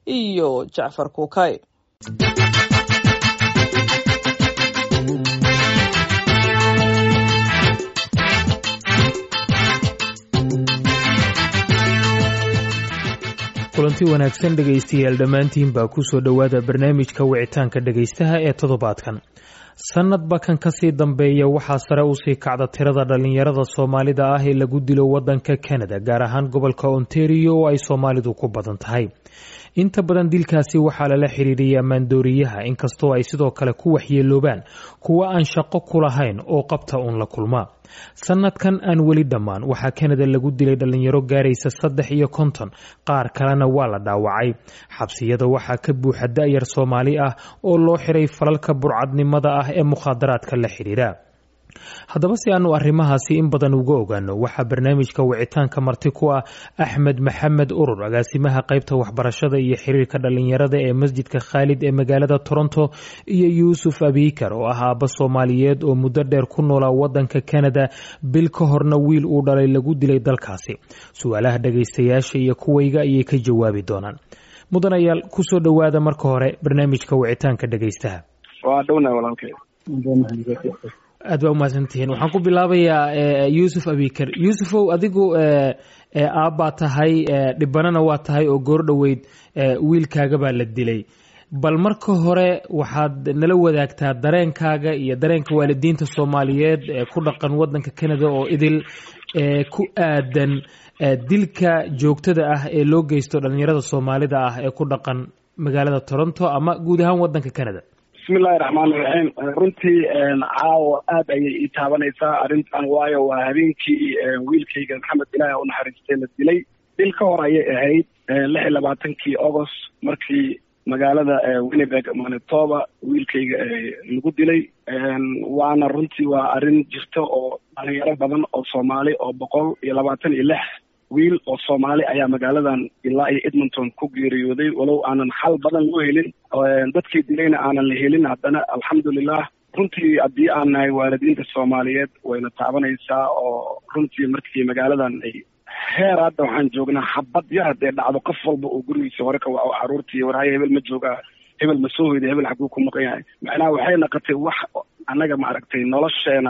iyo jacfar kuukay kulanti wanaagsan dhegaystayaal dhammaantiin baa ku soo dhowaada barnaamijka wicitaanka dhegaystaha ee toddobaadkan sanadba kan kasii dambeeya waxaa sare usii kacda tirada dhallinyarada soomaalida ah ee lagu dilo wadanka canada gaar ahaan gobolka ontario oo ay soomaalidu ku badan tahay inta badan dilkaasi waxaa lala xiriiriyay ammaandooriyaha inkastoo ay sidoo kale ku waxyeeloobaan kuwa aan shaqo ku lahayn oo qabta uun la kulmaa sanadkan aan weli dhammaan waxaa kanada lagu dilay dhallinyaro gaaraysa saddex iyo konton qaar kalena waa la dhaawacay xabsiyada waxaa ka buuxa da-yar soomaali ah oo loo xiray falalka burcadnimada ah ee mukhaadaraadka la xidhiira haddaba si aanu arrimahaasi in badan uga ogaano waxaa barnaamijka wicitaanka marti ku ah axmed maxamed urur agaasimaha qaybta waxbarashada iyo xiriirka dhallinyarada ee masjidka khaalid ee magaalada toronto iyo yuusuf abiikar oo ah aabba soomaaliyeed oo muddo dheer ku noolaa wadanka canada bil ka horna wiil uu dhalay lagu dilay dalkaasi su-aalaha dhagaystayaasha iyo kuwayga ayay ka jawaabi doonaan mudanayaal kusoo dhowaada marka hore barnaamijka wicitaanka dhagaystaha aad baa umahadsantihiin waxaan ku bilaabayaa yuusuf abikar yuusufow adigu aabbaa tahay dhibanana waa tahay oo goor dhoweyd wiilkaaga baa la dilay bal marka hore waxaad nala wadaagtaa dareenkaaga iyo dareenka waalidiinta soomaaliyeed ee ku dhaqan wadanka canada oo idil ku aadan dilka joogtada ah ee loo geysto dhalinyarada soomaalida ah ee ku dhaqan magaalada toronto ama guud ahaan wadanka canada bismillahi raxmaani raxiim runtii caawa aad ayay ii taabanaysaa arrintan waayo waa habeenkii wiilkayga maxamed ilaahi u naxariistay la dilay bil ka hor ayay ahayd lix iyo labaatankii agost markii magaalada winnebeg manitoba wiilkayga lagu dilay waana runtii waa arrin jirta oo dhalinyaro badan oo soomaali oo boqol iyo labaatan iyo lix wiil oo soomaali ayaa magaaladan ilaa iyo edmonton ku geeriyooday walow aanan xal badan loo helin dadkii dilayna aanan la helin haddana alxamdulilah runtii haddii aan nahay waalidiinta soomaaliyeed wayna taabanaysaa oo runtii markii magaaladan ay heer hadda waxaan joognaa xabad yar haddee dhacdo qof walba oo gurigiisa hore ka waco caruurtii warhaye hebel ma joogaa hebel ma soo hoyda hebel xaguu ku maqan yahay macnaha waxay naqotay wax annaga maaragtay nolosheena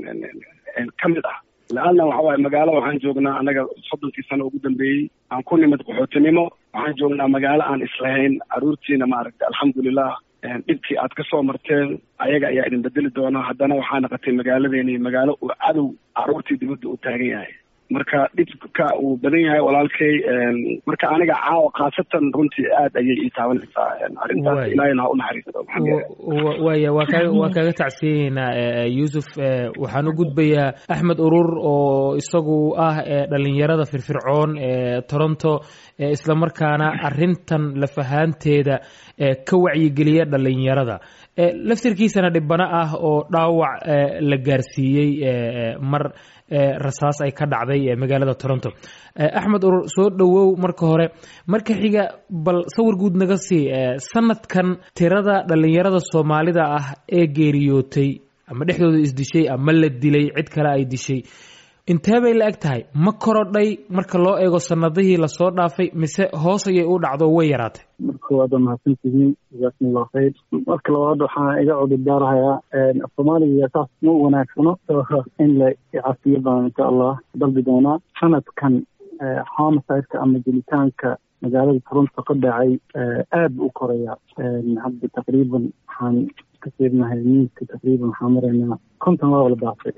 ka mid ah la-anna waxa waaye magaalo waxaan joognaa annaga soddonkii sano ugu dambeeyey aan ku nimid qaxootinimo waxaan joognaa magaalo aan islahayn caruurtiina maaragtay alxamdulilah dhibkii aad ka soo marteen ayaga ayaa idin bedeli doona haddana waxaa naqotay magaaladeeni magaalo uu cadow caruurtii dibadda u taagan yahay marka dhibka uu badan yahay walaalkay marka aniga caawa khaasatan runtii aad ayay ii taabanaysaa arrintaas ilaahayna ha u naxariisto waya waa kaa waa kaaga tacsiyeynaa yuusuf waxaan u gudbayaa axmed urur oo isagu ah dhalinyarada firfircoon ee toronto islamarkaana arrintan lafahaanteeda ka wacyigeliya dhalinyarada laftirkiisana dhibano ah oo dhaawac la gaarsiiyey mar rasaas ay ka dhacday magaalada toronto axmed urur soo dhowow marka hore marka xiga bal sawir guud naga sii sanadkan tirada dhalinyarada soomaalida ah ee geeriyootay ama dhexdooda isdishay ama la dilay cid kale ay dishay intee bay la eg tahay ma korodhay marka loo eego sanadihii lasoo dhaafay mise hoos ayay u dhacdo way yaraatay marka koowaad waa mahadsantihiin jazaakum allahu khayr marka labaad waxaan iga cudurdaarahayaa soomaaliga saas ma wanaagsano in la cafiyo baan insha allah dalbi doonaa sanadkan homicide-ka ama jelitaanka magaalada toronto ka dhacay aad bu u koraya hadda taqriiban waxaan ka fiirnahay miiska taqriiban waxaan maraynaa konton waa wala dhaafay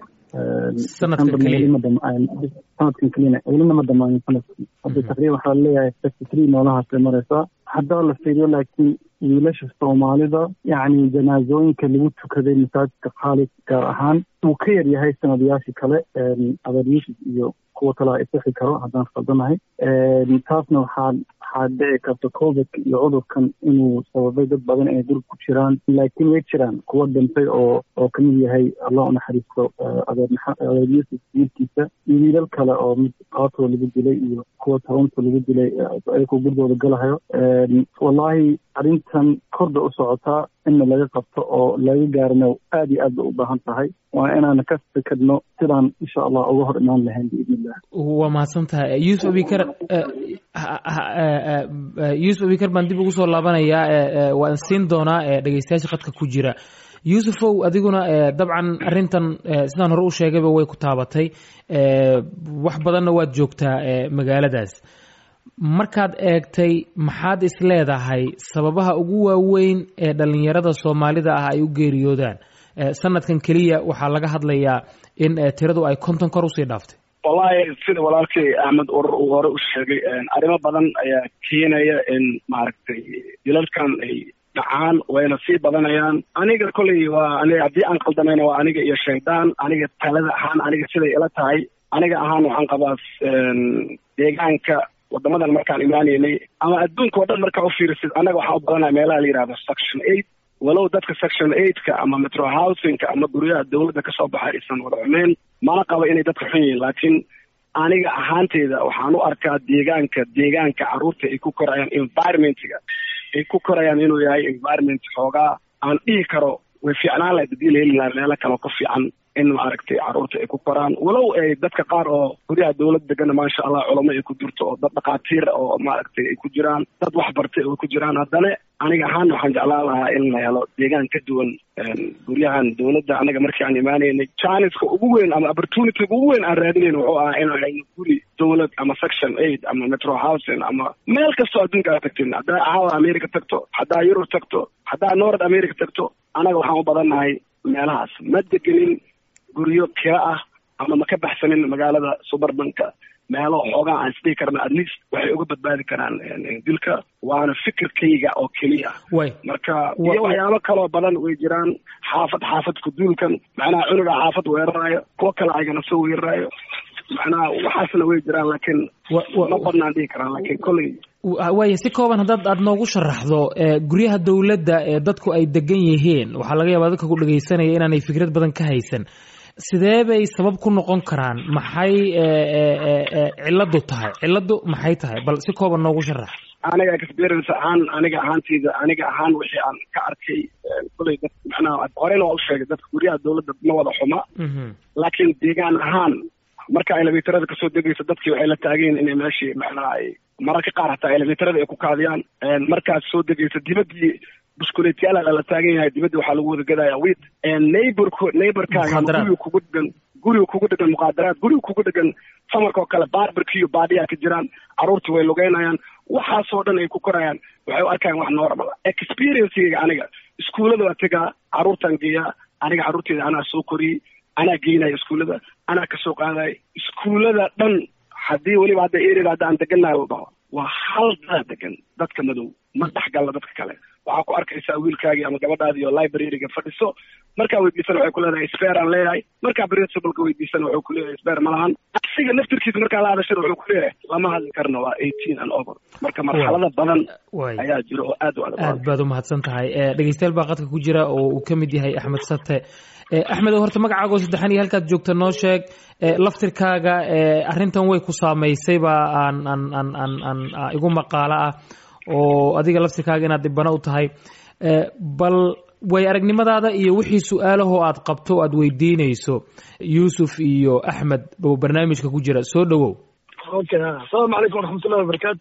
sanadkan kelina welina ma dhamaanin sanadkii hadda taqriiban waxaa leeyahay fifty three noolahaasay maraysaa haddaa la fiiriyo laakiin wiilasha soomaalida yacni janaasooyinka lagu tukaday masaajidka khaalid gaar ahaan uu ka yar yahay sanadayaashii kale adeer yuusuf iyo kuwa kale a isixi karo haddaan khaldanahay taasna waxaa waxaa dhici karta covidka iyo cudurkan inuu sababay dad badan inay dul ku jiraan laakiin way jiraan kuwa dhintay oo oo kamid yahay allah unaxariisto adeer adeer yuusuf wiilkiisa iyo wiilal kale oo mid qaatoo lagu dilay iyo kuwa toronto lagu dilay ayagoo gurigooda galahayo wallahi arrintan korda u socotaa inna laga qabto oo laga gaarina aad iyo aad bay u baahan tahay waa inaan ka fikirno sidaan insha allah uga hor imaan lahayn biidn illah waa mahadsan tahay yuusuf abikar yuusuf abikar baan dib ugu soo laabanayaa waan siin doonaa dhegeystayaasha khadka ku jira yuusufow adiguna dabcan arrintan sidaan hore u sheegayba way ku taabatay wax badanna waad joogtaa magaaladaas markaad eegtay maxaad is leedahay sababaha ugu waaweyn ee dhallinyarada soomaalida ah ay u geeriyoodaan sanadkan keliya waxaa laga hadlayaa in tiradu ay konton kor usii dhaaftay wallahi sida walaalkay axmed urur uu hore u sheegay arrimo badan ayaa keenaya in maaragtay dilalkan ay dhacaan wayna sii badanayaan aniga kolley waa aniga haddii aan qaldamayna waa aniga iyo shaydaan aniga talada ahaan aniga siday ila tahay aniga ahaan waxaan qabaa deegaanka wadamadan markaan imaanaynay ama adduunka oo dhan markaa ufiirisid annaga waxaan u badanaya meelaha la yihahdo section eight walow dadka section eightka ama metro housingka ama guryaha dawladda kasoo baxa aysan wada xumeyn mana qabo inay dadka xun yihiin laakiin aniga ahaanteyda waxaan u arkaa deegaanka deegaanka carruurta ay ku korayaan environmentga ay ku korayaan inuu yahay environment xoogaa aan dhihi karo way fiicnaan lahayd haddii la heli lahaa meelo kaleo ka fiican in maaragtay carruurta ay ku koraan walow ay dadka qaar oo guryaha dawladda degana maasha allah culamo ay ku jirto oo dad dhakhaatiir oo maaragtay ay ku jiraan dad wax bartay oo ku jiraan haddana aniga ahaan waxaan jeclaan lahaa in la helo deegaan ka duwan guryahan dawladda anaga markii aan imaanaynay janiska ugu weyn ama opportunityga ugu weyn aan raadinayn wuxuu ahaa in hayno guri dawlad ama section eight ama metro housing ama meel kastoo adduunka aad tagtin haddaa caawa america tagto haddaa yurub tagto haddaa north america tagto anaga waxaan u badannahay meelahaas ma degenin guryo kira ah ama ma ka baxsanin magaalada suburbanka meelo xoogaa aan isdhihi karna at least waxay uga badbaadi karaan dilka waana fikirkayga oo keliya marka iyo waxyaabo kaloo badan way jiraan xaafad xaafad kuduulkan macnaha cunuga xaafad weerarayo kuwo kale aygana soo weerarayo macnaha waxaasna way jiraan laakiin ma badnaan dhihi karaan laakiin kolley waaya si kooban haddaad aada noogu sharaxdo guryaha dawladda ee dadku ay degan yihiin waxaa laga yaabaa dadka ku dhegaysanaya inaanay fikrad badan ka haysan sidee bay sabab ku noqon karaan maxay ciladu tahay ciladu maxay tahay bal si kooban noogu sharax aniga experience ahaan aniga ahaanteyda aniga ahaan wixii aan ka arkay kuley dad macnaha horeyna waa u sheegay dadka guryaha dawladda ma wada xuma laakiin deegaan ahaan marka elevatorada kasoo degaysa dadkii waxay la taagayin inay meeshii macnaha ay mararka qaar hataa elevatorada ay ku kaadiyaan markaad soo degaysa dibaddii buskuleetyaala lala taagan yahay dibadda waxaa lagu wada gadaya wit neighbork neighborkaaga guriga kugu dhegan guriga kugu dhegan muqaadaraad guriga kugu dhegan samarka oo kale barberkiyo baadiyaa ka jiraan carruurtii way lugeynayaan waxaasoo dhan ay ku korayaan waxay u arkayaan wax normal experiencegayga aniga iskuullada waa tegaa carruurtaan geeyaa aniga carruurteeda anaa soo koriyey anaa geynaya iskuullada anaa kasoo qaadaya iskuullada dhan haddii weliba hadda erida hadda aan degannahay la dhaho waa hal dada degan dadka madow ma dhexgalla dadka kale waxaa ku arkaysaa wiilkaagii ama gabadhaadii oo libraryga fadhiso markaa weydiisana waxay ku leedahay sper aan leeyahay markaa principalka weydiisana wuxuu ku leeyahay sper ma lahan asiga naftirkiisa markaa la hadashana wuxuu ku leeyahay lama hadli karno waa eighteen and over marka marxalada badan ayaa jira oo aad u adag aad baad umahadsan tahay dhegeystayaal baa qadka ku jira oo uu ka mid yahay axmed sate axmed horta magacaago saddexan iyo halkaad joogta noo sheeg laftirkaaga arrintan way ku saamaysay baa aan aan aan aan aan igu maqaalo ah oo adiga laftirkaaga inaad dhibano u tahay bal way aragnimadaada iyo wixii su-aalahoo aad qabto o aad weydiinayso yuusuf iyo axmed oo barnaamijka ku jira soo dhowow okay asalaamu calaykum waraxmatullahi wabarakaatu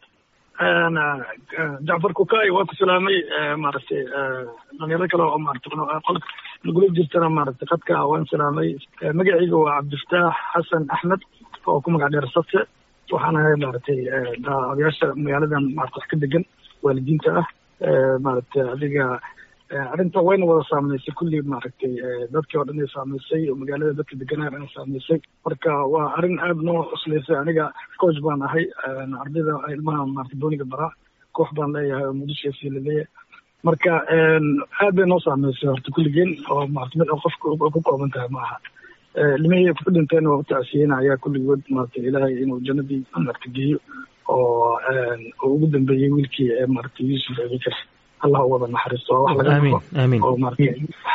jacfar kukay waa ku salaamay maaragtay dhalinyaro kale oo maarata qolka lagula jirtana maaragtay khadka waan salaamay magacayga waa cabdifataax xasan axmed oo ku magac dheer sate waxaan ahay maaragtay odayaasha magaaladan maarata wax ka degan waalidiinta ah maaragtay adiga arrinta wayna wada saamaysay kulli maaragtay dadkii oo dhan ay saamaysay oo magaalada dadka deganaa dhan saamaysay marka waa arrin aada noo cuslaysay aniga coach baan ahay ardayda ilmaha maarata booniga baraa koox baan leeyahay oo muqdisho f laleeyahay marka aad bay noo saamaysay horta kulligeen oo maarata mid qofka ku kooban tahay ma aha ilmihii ku dhinteen waa utacsiyeynayaa kulligood maarata ilaahay inuu jannadii maarata geeyo oo ugu dambeeyey wiilkii maarata yuusuf abikar allah u wada naxariisto waa wax laga oo marka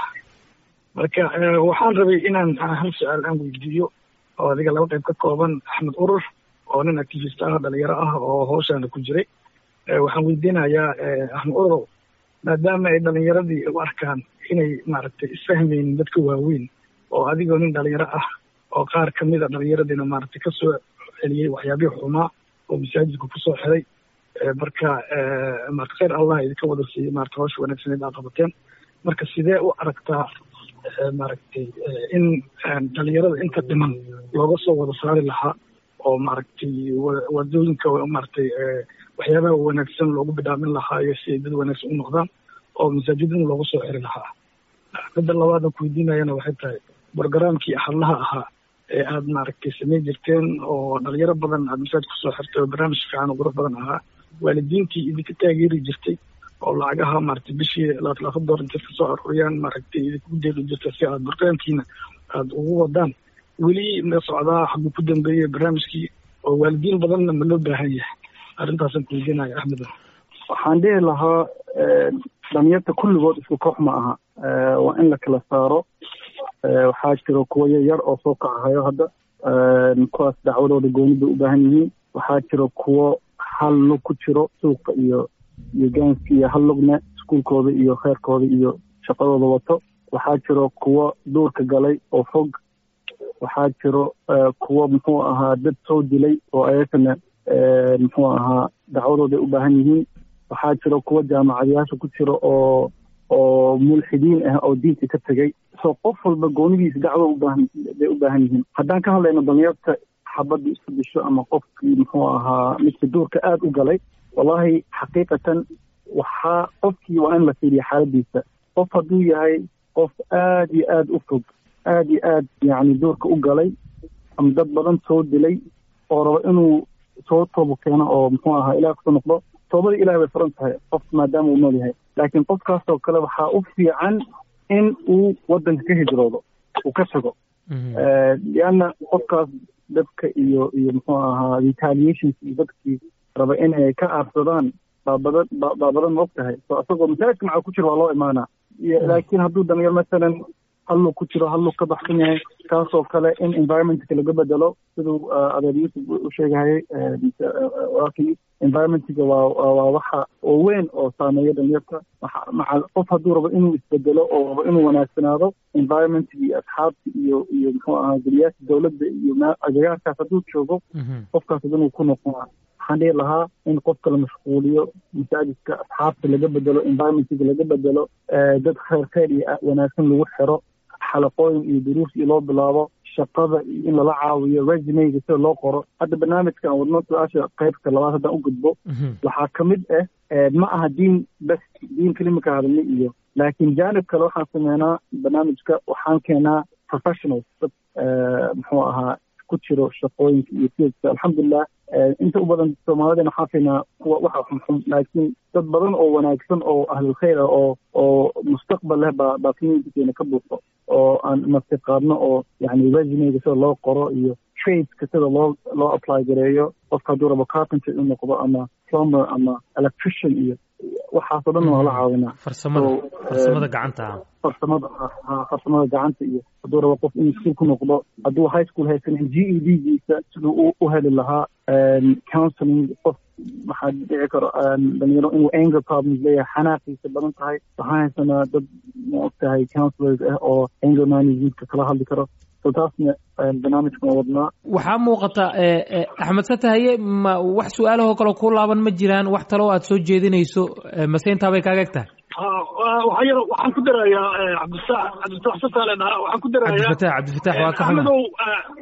marka waxaan rabay inaan hal su-aal aan weydiiyo oo adiga laba qayb ka kooban axmed urur oo nin activist ah dhalinyaro ah oo hawshaana ku jiray waxaan weydiinayaa axmed urur maadaama ay dhalinyaradii u arkaan inay maaragtay isfahmaynin dadka waaweyn oo adigoo nin dhalinyaro ah oo qaar kamid a dhalinyaradiina maaragtay kasoo celiyey waxyaabihii xumaa oo masaajidka kusoo xiray marka marka khayr allah idinka wada siiyey marata hawsha wanaagsaneed aa qabateen marka sidee u aragtaa maaragtay in dhalinyarada inta dhiman looga soo wada saari lahaa oo maaragtay wadooyinka maaragtay waxyaabaha wanaagsan loogu bidhaamin lahaa iyo si ay dad wanaagsan u noqdaan oo masaajidin loogu soo xiri lahaa midda labaada kuweydiinayana waxay tahay brogramkii hadlaha ahaa ee aad maaragtay samayn jirteen oo dhalinyaro badan aad masaajid kusoo xirtay oo barnaamij fiican oo qurux badan ahaa waalidiintii idinka taageeri jirtay oo lacagaha maaragtay bishii labaatan door intay kasoo aruuriyaan maaragtay idinku deeqi jirtay si aad barnaamijkiina aada ugu wadaan weli ma socdaa xaguu ku dambeeyey barnaamijkii oo waalidiin badanna ma loo baahan yahay arrintaasaan kuweydiinaya axmed waxaan dhihi lahaa dhalinyarta kulligood isku koox ma aha waa in la kala saaro waxaa jiro kuwo yaryar oo soo kacahayo hadda kuwaas dacwadooda gooni bay u baahan yihiin waxaa jiro kuwo hal lug ku jiro suuqa iyo iyo gaanska iyo hal lugna iskuulkooda iyo kheyrkooda iyo shaqadooda wato waxaa jiro kuwo duurka galay oo fog waxaa jiro kuwo muxuu ahaa dad soo dilay oo ayagana muxuu ahaa dacwadooday u baahan yihiin waxaa jiro kuwo jaamacadayaasha ku jiro oo oo mulxidiin ah oo diinta ka tegay so qof walba goonidiisa dacwo ubaahan bay u baahan yihiin haddaan ka hadlayno dhalinyarta xabadda isku disho ama qofkii muxuu ahaa midka duurka aada u galay wallahi xaqiiqatan waxaa qofkii waa in la fiiriya xaaladiisa qof hadduu yahay qof aada iyo aada u fog aada iyo aad yacni duurka u galay ama dad badan soo dilay oo rabo inuu soo toobo keeno oo muxuu ahaa ilaah kusoo noqdo toobada ilahi bay furan tahay qof maadaama uu nool yahay laakiin qofkaasoo kale waxaa u fiican in uu waddanka ka hijroodo uu ka tago lianna qofkaas dadka iyo iyo muxuu ahaa retaliations iyo dadkii raba inay ka aarsadaan baa badan baa badan ma og tahay so isagoo masaajidka maxaa ku jiro waa loo imaanaa laakiin hadduu dhalinyar masalan hallug ku jiro hallug ka baxsan yahay kaasoo kale in environmentka laga bedelo siduu adeer yuusuf u sheegahayay walaalkii environmentga waa waa waxa oo weyn oo saameeya dhalinyarta maca qof hadduu rabo inuu isbedelo oo rabo inuu wanaagsanaado environmentka iyo asxaabta iyo iyo muxuu ahaa geliyaasha dowladda iyo agagaarkaas hadduu joogo qofkaas inuu ku noqonaa waxaan dhihi lahaa in qofka la mashquuliyo masaajidka asxaabta laga bedelo environmentga laga bedelo dad khayr khayr iyo wanaagsan lagu xiro xalaqooyin iyo duruus iyo loo bilaabo shaqada iyo in lala caawiyo resumeyga sida loo qoro hadda barnaamijkan wadno su-aasha qaybta labaad haddaan u gudbo waxaa ka mid ah ma aha diin bes diin kelimaka hadalni iyo laakiin jaanib kale waxaan sameynaa barnaamijka waxaan keenaa professionals dad muxuu ahaa ku jiro shaqooyinka iyo fielska alxamdulilah inta u badan soomaalidana waxaan fiinaa kuwa waxa xunxun laakiin dad badan oo wanaagsan oo ahlulkhayr ah oo oo mustaqbal leh baa baa communitykeena ka buuxo oo aan naftiqaadno oo yani resumeyga sida loo qoro iyo tradeska sida loo loo apply gareeyo qofka hadduu rabo carpenter inuu noqdo ama plumber ama electrician iyo waxaasoo dhan waa la caawinaa farsamada farsamada gacanta farsamada farsamada gacanta iyo hadduu rabo qof inuu iskuul ku noqdo hadduu high school haysanin g e d giisa siduu u heli lahaa counseling qof waxaa dhici karo dhalinyaro inuu anger problems leeyahay xanaaqiisa badan tahay waxaan haysanaa dad ma og tahay counselors ah oo anger managementka kala hadli karo so taasna barnaamijkan waa wadnaa waxaa muuqata axmed satahaye ma wax su-aalahoo kale ku laaban ma jiraan wax taloo aad soo jeedinayso mase intaa bay kaaga eg tahay waxaa yar waxaan ku darayaa cabdifatax cabdifatax sataale dhaha waxaan ku darayaa cabdifatax cabdifatax waa ka xuma axmedow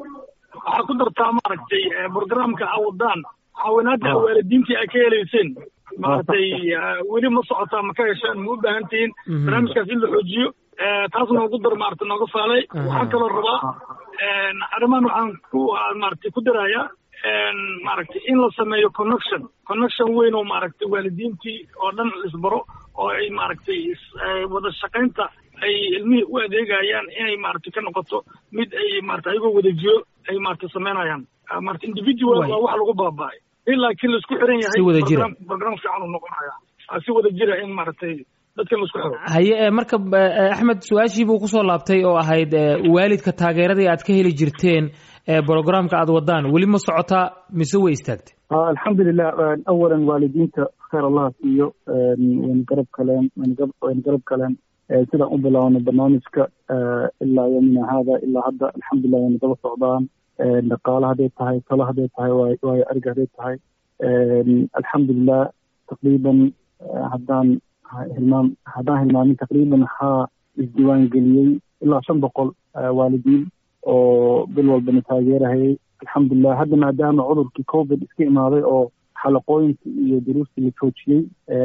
waxaa ku dartaa maaragtay programka awadaan caawinaada waalidiintii ay ka heleyseen maaragtay weli ma socotaa ma ka heshaan ma u baahan tihiin barnaamijkaas in la xoojiyo taas noogu dar maarata nooga saalay waxaan kaloo rabaa arrimahan waxaan ku maaragtay ku darayaa maaragtay in la sameeyo connection connection weyn oo maaragtay waalidiintii oo dhan isbaro oo ay maaragtay wada shaqaynta ay ilmihii u adeegayaan inay maaragtay ka noqoto mid ay maarata ayagoo wada jiro ay maarata sameynayaan maarata individual waa wax lagu baaba'ay in laakiin laisku xiran yahay Si wada jira. program fiican uu noqonaya si wada jira in maaragtay dadkan laisku xiro haye e, marka e, axmed su-aashii buu kusoo laabtay oo ahayd e, waalidka taageeradii aad ka heli jirteen ee brogramka aad wadaan weli ma socotaa mise way istaagtay alxamdulilah awalan waalidiinta khayr allaha siiyo wayna garab kaleen wayna garab kaleen sidaan u bilaabnay barnaamijka ilaa yomina haada ilaa hadda alxamdulilah wayna daba socdaan dhaqaale hadday tahay talo hadday tahay waayo ariga hadday tahay alxamdulilah taqriiban haddaan hilmaam haddaan hilmaamin taqriiban waxaa isdiiwaan geliyey ilaa shan boqol waalidiin oo bil walbana taageerahayay alxamdulilah hadda maadaama cudurkii covid iska imaaday oo xalaqooyinkii iyo duruustii la joojiyey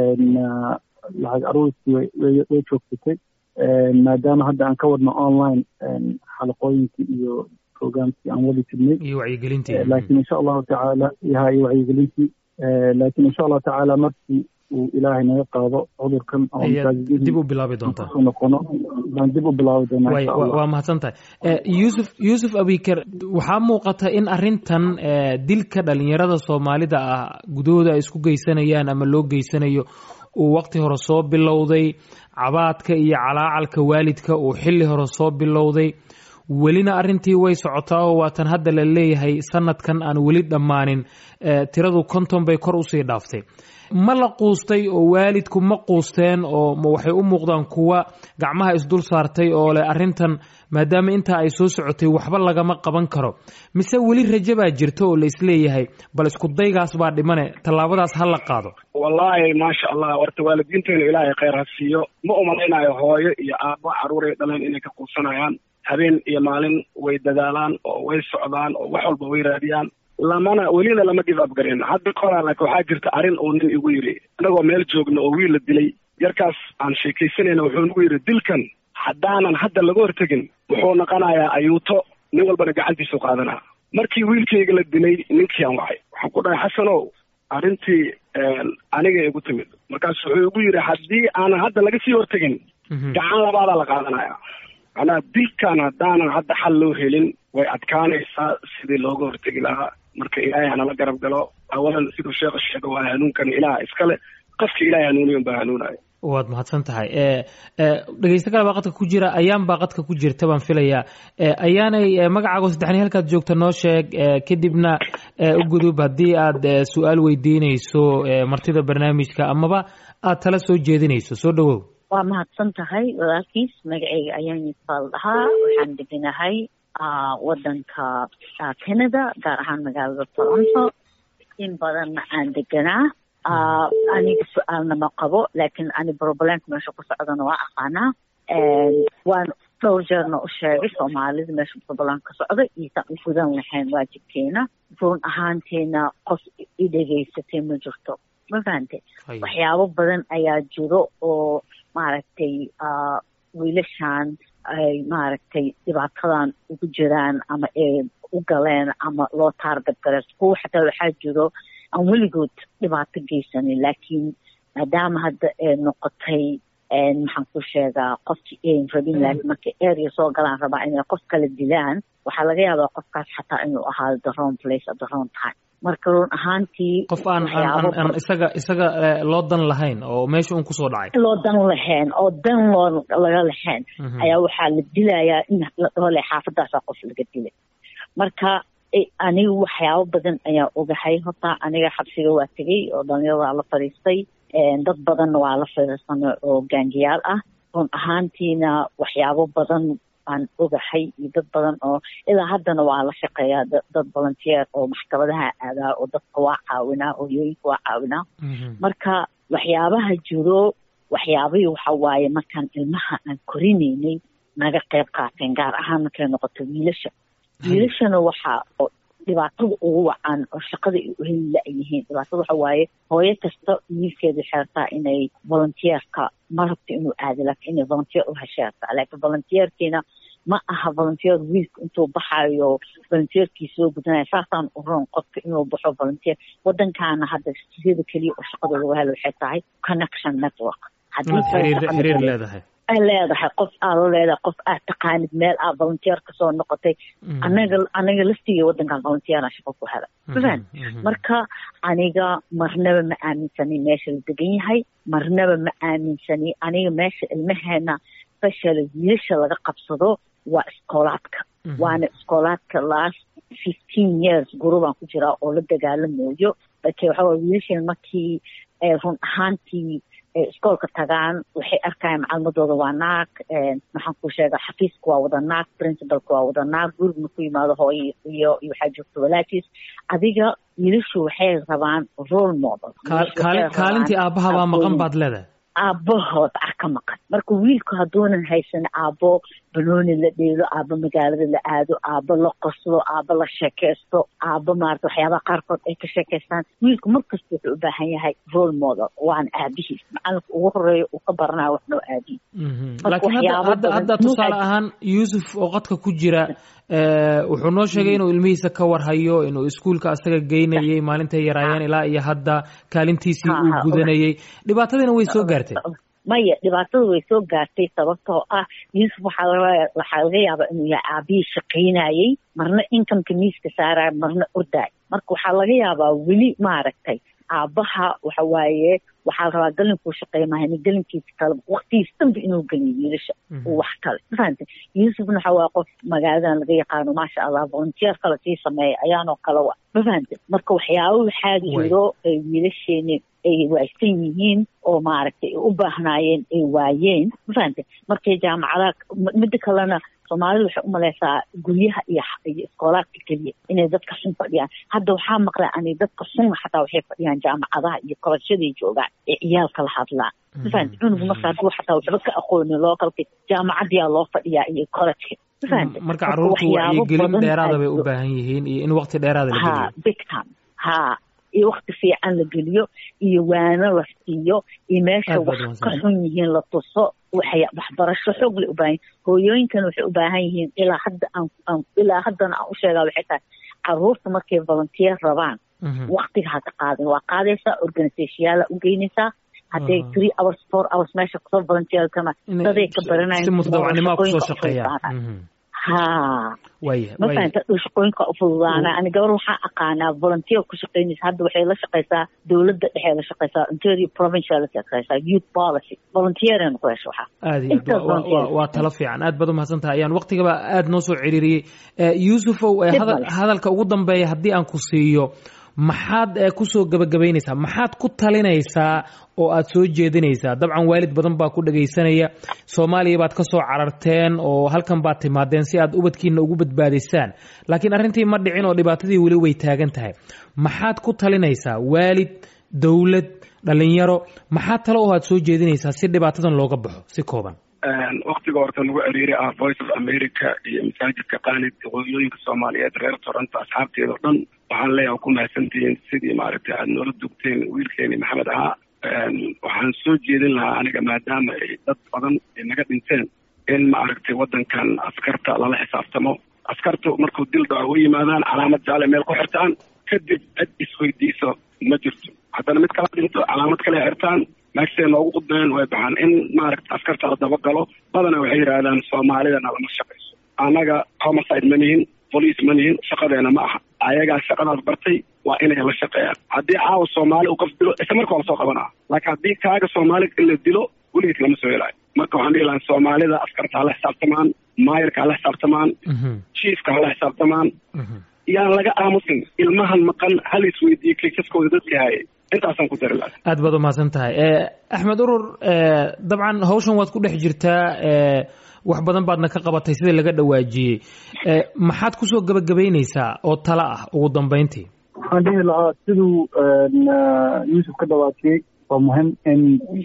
lacag aruurtii way joogsatay maadaama hadda aan ka wadno online xalaqooyinkii iyo programkii aan wadi jirnay iyo wacyigelintii laakiin insha allahu tacaala yaha iyo wacyigelintii laakiin insha allahu tacaala markii uu ilaahay naga qaado cudurkan dib u bilaabi doontaa noqono baan dib u bilaabi doonaa insha allah waa mahadsan tahay yuusuf yuusuf abiker waxaa muuqata in arrintan dilka dhalinyarada soomaalida ah gudahooda ay isku geysanayaan ama loo geysanayo uu waqti hore soo bilowday cabaadka iyo calaacalka waalidka uu xilli hore soo bilowday welina arrintii way socotaa oo waatan hadda la leeyahay sanadkan aan weli dhammaanin tiradu konton bay kor usii dhaaftay ma la quustay oo waalidku ma quusteen oo waxay u muuqdaan kuwa gacmaha isdul saartay oo leh arrintan maadaama intaa ay soo socotay waxba lagama qaban karo mise weli rajo baa jirta oo la isleeyahay bal isku daygaas baa dhimane tallaabadaas ha la qaado wallaahi maasha allah warta waalidiinteena ilaahay khayr ha siiyo ma umalaynayo hooyo iyo aabbo carruuray dhaleen inay ka quusanayaan habeen iyo maalin way dadaalaan oo way socdaan oo wax walba way raadiyaan lamana welina lama give up garin hadda koraa laakiin waxaa jirta arrin uu nin igu yidhi anagoo meel joogna oo wiil la dilay yarkaas aan sheekaysanayna wuxuu nagu yidhi dilkan haddaanan hadda laga hortegin wuxuu noqonayaa ayuuto nin walbana gacantiisu qaadanaa markii wiilkayga la dilay ninkii aan wacay waxaan ku dhahay xasanow arrintii aniga igu timid markaas wuxuu igu yidhi haddii aanan hadda laga sii hortegin gacan labaadaa la qaadanaya macnaha dilkan haddaanan hadda xal loo helin way adkaanaysaa sidii looga hortegi lahaa marka ilaahay hanala garab galo awalan siduu sheekha sheega waa hanuunkan ilaah iskale qofka ilaahay hanuuniyon baa hanuunaya waad mahadsan tahay dhegeysto kale baa qadka ku jira ayaan baa qadka ku jirta baan filayaa ayaanay magacaago saddexni halkaad joogta noo sheeg kadibna u gudub haddii aad su-aal weydiinayso martida barnaamijka amaba aad tala soo jeedinayso soo dhawow waa mahadsan tahay walaalkiis magacayga ayaan faal dhahaa waxaan deganahay wadanka canada gaar ahaan magaalada toronto in badanna aan deganaa aniga su-aalna ma qabo laakiin ani problemka meesha ku socdana waa aqaanaa waan dhowr jeerna u sheegay soomaalida meesha problem ka socda iyosan u gudan lahayn waajibkeena run ahaanteena qof i dhegaysatay ma jirto ma fahante waxyaabo badan ayaa jiro oo maaragtay wiilashan ay maaragtay dhibaatadan ugu jiraan ama ay u galeen ama loo taargad galeen kuwa xataa waxaa jiro aan weligood dhibaato geysanin laakiin maadaama hadda ay noqotay maxaan ku sheegaa qofkii ayn rabin laakiin markay area soo galaan rabaa inay qof kala dilaan waxaa laga yaabaa qofkaas xataa inuu ahaado the wrong place at the wrong time marka run ahaantii qof aan aan isaga isaga loo dan lahayn oo meesha un kusoo dhacay loo dan lahayn oo dan loo laga lahayn ayaa waxaa la dilayaa in la dhole xaafadaasaa qof laga dilay marka aniga waxyaabo badan ayaa ogahay horta aniga xabsiga waa tegey oo dhalinyaradaa la fadhiistay dad badanna waa la fadhiisanay oo gaangiyaal ah run ahaantiina waxyaabo badan aan ogahay iyo dad badan oo ilaa haddana waa la shaqeeyaa dad volunteer oo maxkamadaha aadaa oo dadka waa caawinaa oo hooyooyinka waa caawinaa marka waxyaabaha jiro waxyaabihii waxa waaye markaan ilmaha aan korinaynay naga qayb qaateen gaar ahaan markay noqoto wiilasha wiilashana waxaa dhibaatada ugu wacan oo shaqada ay u heli la-yihiin dhibaatada waxa waaye hooyo kasta wiilkeeda xeertaa inay volunteerka ma rabto inuu aado laakiin inay volunteer u hesheertaa laakiin volunteerkiina ma aha volunteer wiilka intuu baxayo volunteerkii soo gudanaya saasaan u roon qofka inuu baxo volunteer wadankaana hadda sida keliya oo shaqada lagu helo waxay tahay connection network xiriir leedahay ay leedahay qof aad la leedahay qof aad taqaanid meel aad volunteer kasoo noqotay anaga aniga laftiga wadankan volunteera shaqo ku hela mafan marka aniga marnaba ma aaminsani meesha la degan yahay marnaba ma aaminsani aniga meesha ilmaheena special wiilasha laga qabsado waa iskoolaadka waana iskoolaadka last fifteen years gurubaan ku jiraa oo la dagaalamayo laakiin waxa waye wiilasheen markii run ahaantii iskoolka tagaan waxay arkayaan macalimadooda waa naag maxaan ku sheega xafiiska waa wada naag principalka waa wada naag gurigna ku yimaado hooyo iyo iyo waxaa joogta walaajiis adiga wiilashu waxay rabaan role model kaalintii aabbahabaa maqan baad leedahay aabahood ah ka maqan marka wiilku hadduunan haysan aabbo banooni la dheelo aabbo magaalada la aado aabbo la qoslo aabbo la sheekeysto aabbo maarata waxyaabaha qaarkood ay ka sheekeystaan wiilku markasta wuxuu u baahan yahay role model waana aabihiis macalinka ugu horeeya uu ka baranayo waxnoo aabihiis laakiin hadda hadda tusaale ahaan yuusuf oo qadka ku jira wuxuu noo sheegay inuu ilmihiisa ka warhayo inuu iskuulka asaga geynayay maalintay yaraayeen ilaa iyo hadda kaalintiisii uu gudanayay dhibaatadiina way soo gaartay maya dhibaatada way soo gaartay sababtoo ah yuusuf waxaa laga waxaa laga yaabaa inuu yahay aabihii shaqaynayay marna inkamka miiska saaraya marna ordaay marka waxaa laga yaabaa weli maaragtay aabbaha waxa waaye waxaa la rabaa galinkuu shaqeey mahayna galinkiisa kale waktigiis dhanba inuu geliyo wiilasha wax kale mafahante yuusufna waxa waa qof magaaladan laga yaqaano maasha allah volunteer kale sii sameeya ayaanoo kale wa mafahante marka waxyaaba waxaa jiro ay wiilasheeni ay waaysan yihiin oo maaragtay ay u baahnaayeen ay waayeen mafahante markay jaamacadaha midda kalena soomaalida waxay umaleysaa guryaha iyo iyo iskoolaadka keliya inay dadka xun fadhiyaan hadda waxaa maqlay ani dadka xun xataa waxay fadhiyaan jaamacadaha iyo koloshaday joogaan ee ciyaalka la hadlaan mafahante cunugu marka hadduu xataa waxba ka aqoonin lookalka jaamacadiyaa loo fadhiyaa iyo kolojka mafahante marka carruurtu wacyigelin dheeraada bay u baahan yihiin iyo in waqti dheeraada la ha big time ha iyo wakti fiican la geliyo iyo waano la siiyo iyo meesha wax ka xun yihiin la tuso waxay waxbarasho xoog lay u baahan yihin hooyooyinkan waxay u baahan yihiin ilaa hadda aan ilaa haddana aan u sheegaa waxay tahay caruurta markay volunteer rabaan waktiga ha ka qaadin waa qaadaysaa organisationyaala u geynaysaa hadday three hours four hours meesha kusoo volunteerkana daday ka baranayan si mutadawacnimo kusoo shaqeeyaan ha mafahanta shaqooyinka u fududaana ani gabar waxaa aqaanaa volunteer ku shaqeynaysa hadda waxay la shaqeysaa dowladda dhexe la shaqeysaa interior provincial la shaqeysaa youth policy volunteerin ku hesho waxaa aad iyo aad waa talo fiican aad baad umahadsan tahay ayaan waqtigaba aad noo soo ciriiriyey yuusufow hadalka ugu dambeeya haddii aan ku siiyo maxaad kusoo gabagabaynaysaa maxaad ku talinaysaa oo aad soo jeedinaysaa dabcan waalid badan baa ku dhagaysanaya soomaaliya baad ka soo cararteen oo halkan baad timaadeen si aad ubadkiina ugu badbaadisaan laakiin arrintii ma dhicin oo dhibaatadii weli way taagan tahay maxaad ku talinaysaa waalid dowlad dhalinyaro maxaad talo oo aad soo jeedinaysaa si dhibaatadan looga baxo si kooban waktiga horta lagu ciriiri ah voice of america iyo masaajidka qaanid hooyooyinka soomaaliyeed reer toronto asxaabteeda o dhan waxaan leeyahay ku mahadsantihiin sidii maaragtay aada noola dugteen wiilkeeni maxamed ahaa waxaan soo jeedin lahaa aniga maadaama ay dad badan ay naga dhinteen in maaragtay waddankan askarta lala xisaabtamo askartu markuu dil dhaco u yimaadaan calaamad jaale meel ku xirtaan kadib cid isweydiiso ma jirto haddana mid kala dhinto calaamad kale xirtaan meegsee noogu qudbeen way baxaan in maaragta askarta la dabagalo badana waxay yidhaahdaan soomaalidana lama shaqayso annaga homicide ma nihin bolice ma nihin shaqadeena ma aha ayagaa shaqadaas bartay waa inay la shaqeeyaan haddii caawa soomaali uu qof dilo isla marka waa lasoo qabanaa laakiin haddii kaaga soomaali in la dilo weligiis lama soo helaayo marka waxaan dhihi lahaa soomaalida askarta hala xisaabtamaan maayarka hala xisaabtamaan chiefka hala xisaabtamaan yaan laga aamusin ilmahan maqan hal isweydiiye kaysaskooda dadka hayay intaasaan ku dari lahaa aad baad umahadsan tahay axmed urur dabcan hawshan waad ku dhex jirtaa wax badan baadna ka qabatay sida laga dhawaajiyey maxaad kusoo gabagabaynaysaa oo talo ah ugu dambeyntii waxaan dhihi lahaa siduu yuusuf ka dhawaajiyey waa muhim in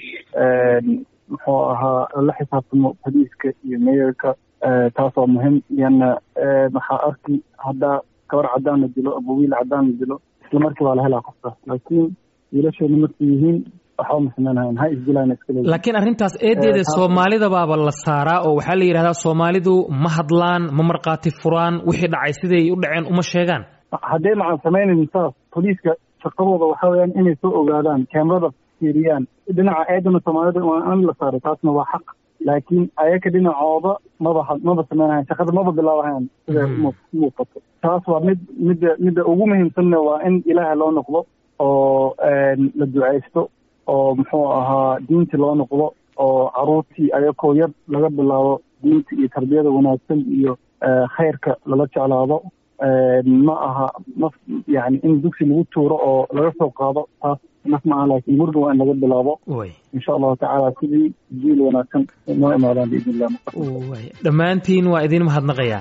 muxuu ahaa la xisaabtamo boliiska iyo meeyarka taas waa muhim lianna waxaa arki haddaa gabar cadaan la dilo aba wiil cadaan la dilo isla markii waa la helaa qofkaas laakiin wiilasheena markay yihiin waxba ma samaynahayn ha isdilaan iskale laakiin arrintaas eedeeda soomaalida baaba la saaraa oo waxaa la yidhahdaa soomaalidu ma hadlaan ma markhaati furaan wixii dhacay siday u dhaceen uma sheegaan haddee macaan samaynayn saas boliiska shaqadooda waxaa weyaan inay soo ogaadaan keemrada fiiriyaan dhinaca eedana soomaalida waa in la saaray taasna waa xaq laakiin ayaga dhinacooda maba maba samaynahayn shaqada maba bilaabahayn sida muuqato taas waa mid midda midda ugu muhiimsanna waa in ilaaha loo noqdo oo la ducaysto oo muxuu ahaa diinti loo noqdo oo caruurtii ayakoo yar laga bilaabo diinta iyo tarbiyada wanaagsan iyo khayrka lala jeclaado ma aha ma yani in dugsi lagu tuuro oo laga soo qaado taas naf maaha laakiin guriga waa in laga bilaabo way insha allahu tacaala sidii jiil wanaagsan noo imaadaan biidn illah way dhammaantiin waa idin mahadnaqayaa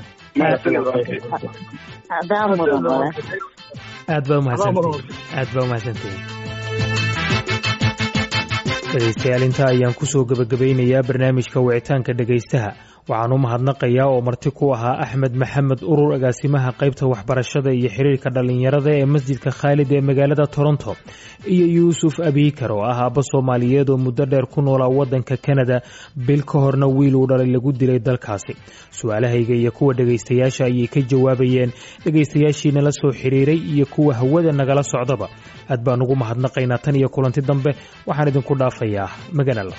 adaa mudan walaal aad baa umahadsantihin aad baa umahadsantihin dhegaystayaal intaa ayaan kusoo gebagabaynayaa barnaamijka wicitaanka dhegaystaha waxaan u mahadnaqayaa oo marti ku ahaa axmed maxamed urur agaasimaha qaybta waxbarashada iyo xiriirka dhallinyarada ee masjidka khaalid ee magaalada toronto iyo yuusuf abiikar oo ah aabba soomaaliyeed oo muddo dheer ku noolaa waddanka kanada bil ka horna wiil uu dhalay lagu dilay dalkaasi su-aalahayga iyo kuwa dhegaystayaasha ayay ka jawaabayeen dhegaystayaashiina la soo xiriiray iyo kuwa hawada nagala socdaba aad baan ugu mahadnaqaynaa tan iyo kulanti dambe waxaan idinku dhaafayaa maganala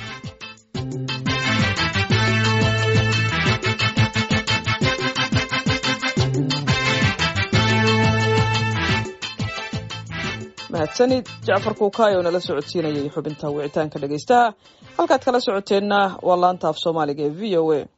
mahadsanid jacfar kuukaay oo nala socodsiinayay xubinta wicitaanka dhegaystaha halkaad kala socoteenna waa laanta af soomaaliga ee v o a